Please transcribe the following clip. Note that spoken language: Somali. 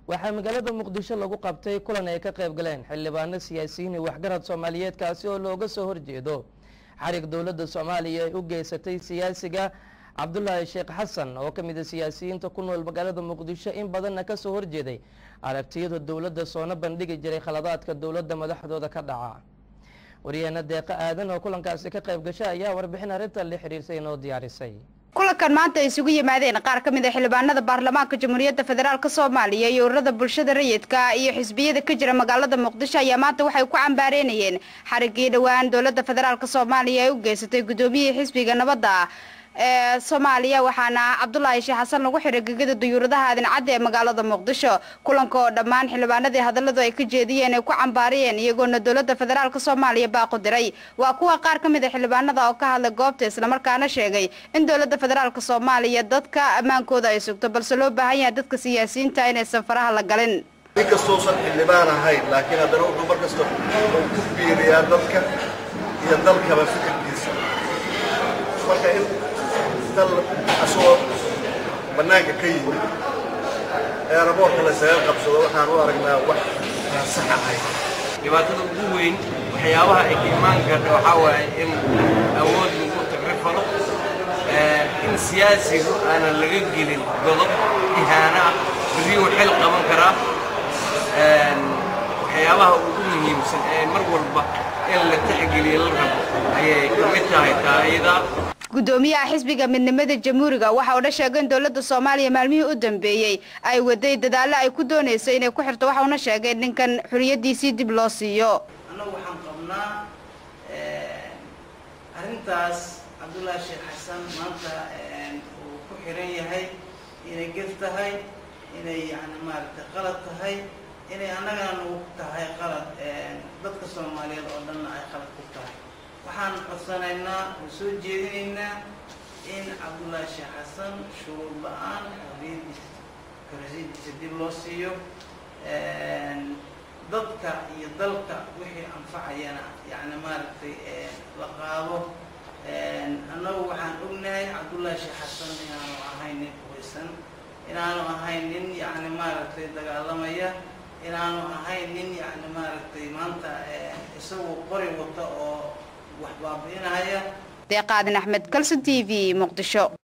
waxaa magaalada muqdisho lagu qabtay kulan ay ka qayb galeen xildhibaano siyaasiyiin iyo waxgarad soomaaliyeed kaasi oo looga soo horjeedo xarig dowladda soomaaliya ay u geysatay siyaasiga cabdulaahi sheekh xasan oo ka mid a siyaasiyiinta ku nool magaalada muqdisho in badanna kasoo horjeeday aragtiyada dowladda soona bandhigi jiray khaladaadka dowladda madaxdooda ka dhaca waryaheena deeqa aadan oo kulankaasi ka qayb gasha ayaa warbixin arrinta la xiriirsay inoo diyaarisay kulankan maanta ay isugu yimaadeen qaar ka mid a xildhibaanada baarlamaanka jamhuuriyadda federaalk soomaaliya iyo ururada bulshada rayidka iyo xisbiyada ka jira magaalada muqdisho ayaa maanta waxay ku cambaareynayeen xarigii dhowaan dowladda federaalk soomaaliya ay u geysatay guddoomiyihii xisbiga nabadda ee soomaaliya waxaana cabdulaahi sheekh xasan lagu xiray gegada duyuuradaha aadincadda ee magaalada muqdisho kulanka oo dhammaan xildhibaanadii hadalladu ay ka jeediyeen ay ku cambaariyeen iyagoona dowladda federaalk soomaaliya baaqu diray waa kuwa qaar ka mid a xildhibaanada oo ka hadlay goobta islamarkaana sheegay in dowladda federaalk soomaaliya dadka ammaankooda ay sugto balse loo baahan yahay dadka siyaasiyiinta inaysan faraha la galin inkastousan xildhibaan ahayn laakiin haddana wuxuu mar kasta ku biiriyaa dadka iyo dalkaba fikirkiisa marka in dal asagoo bannaanka ka yimid eeraboorka laysaga qabsado waxaan u aragnaa wax aan sax ahayn dhibaatada ugu weyn waxyaabaha ay ka imaan karta waxaa waaye in awood lagu tagrifalo in siyaasigu aanan laga gelin godob ihaana ah beriyuu xil qaban karaa waxyaabaha ugu muhiimsan ee mar walba in la tixgeliyo la rabo ayay ka mid tahay taayada guddoomiyaha xisbiga midnimada jamhuuriga waxa uuna sheegay in dowladda soomaaliya maalmihii u dambeeyey ay waday dadaallo ay ku doonayso inay ku xirto waxa uuna sheegay in ninkan xuriyadiisii dib loo siiyo annagu waxaan qabnaa arrintaas cabdullaahi sheekh xasan maanta uu ku xiran yahay inay gef tahay inay yani maaragtay qalad tahay inay annagana nagu tahay qalad dadka soomaaliyeed oo dhanna ay qalad ku tahay waxaan codsanaynaa oo soo jeedinaynaa in cabdullaahi sheekh xasan shuruud la-aan xorriyadiisa xorriyadiisa dib loo siiyo dadka iyo dalka wixii anfacayana yani maaragtay la qaado annagu waxaan ognahay cabdullaahi sheekh xasan inaanu ahayn nin hubaysan inaanu ahayn nin yani maaragtay dagaalamaya inaanu ahayn nin yani maaragtay maanta isagoo qori wata oo wax baabi'inaya deeqaadin axmed kalson t v muqdisho